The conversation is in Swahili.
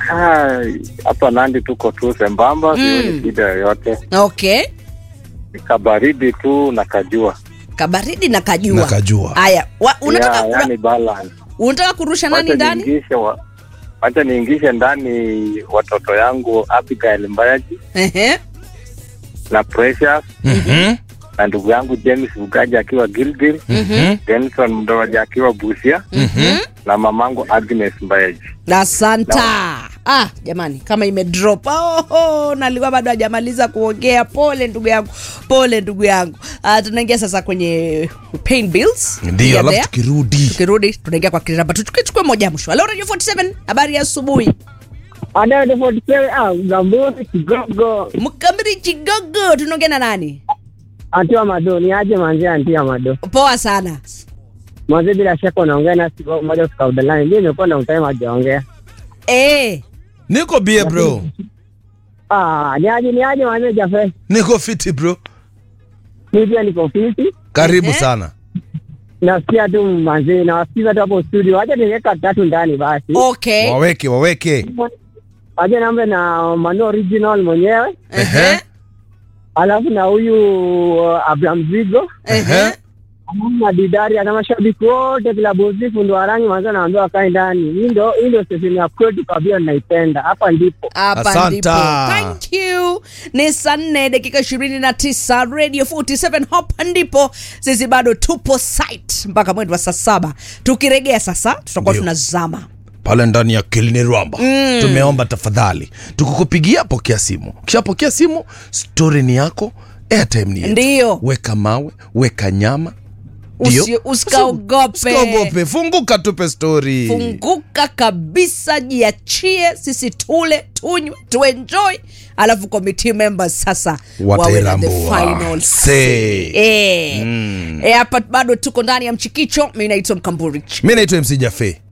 Ah, hapa Nandi tuko tu sembamba, sioni shida yoyote, Okay. Ni kabaridi tu na kajua Kabaridi na kajua. Na kajua. Haya, wa- unataka yeah, yani balance. unataka kurusha nani Wacha ndani? niingishe wa, wacha niingishe ndani watoto yangu Abigail Mbayaji Ehe. na Precious Mhm. na ndugu yangu James Bugaji akiwa Gilgil, Mhm. Denson Mdowaji akiwa Busia Mhm. na mamangu Agnes Mbayaji. Asanta. Ah, jamani kama imedrop. Oh, oh, nalikuwa bado hajamaliza kuongea. Pole ndugu yangu. Pole ndugu yangu. Ah, tunaingia sasa kwenye pain bills. Ndio, Yeah, alafu there. tukirudi Tukirudi tunaingia kwa kiraba. Tuchukue moja mwisho. Hello Radio 47. Habari ya asubuhi. Ada the 47 ah Gamburi kigogo Mkamiri Chigogo tunaongea na nani? antia mado ni aje manzi antia mado Poa sana. manzi bila shaka unaongea na siku moja kwa udalani ndio nimekuwa na utime hajaongea Eh, niko bie bro ah ni aje ni aje manzi jafe niko fiti bro mimi pia niko fiti karibu Ehe. sana nasikia tu manzi na wasikiza tu hapo studio acha niweka tatu ndani basi okay. waweke waweke aje nambe na Mano original mwenyewe Ehe. alafu na huyu uh, Abraham Zigo Ehe. alafu na Didari na mashabiki wote klabu zifu ndo warangi manzi anaambiwa wakae ndani hii ndo hii ndo station ya kwetu kabisa naipenda hapa ndipo hapa Asanta. ndipo thank you ni saa nne dakika ishirini na tisa radio 47 hapa ndipo sisi bado tupo site mpaka mwendo wa saa saba tukiregea sasa tutakuwa Ndio. tunazama pale ndani ya kilini rwamba mm. tumeomba tafadhali tukukupigia pokea simu ukishapokea simu stori ni yako airtime ni yetu. Ndio. weka mawe weka nyama Ndio. Usi- usikaogope. Usikaogope. funguka tupe stori funguka kabisa jiachie sisi tule tunywe tuenjoy alafu committee members sasa wawe na the Watairambua. final Say. Eh. Eh, hapa bado tuko ndani ya mchikicho mi naitwa mkamburi mi naitwa mc jafe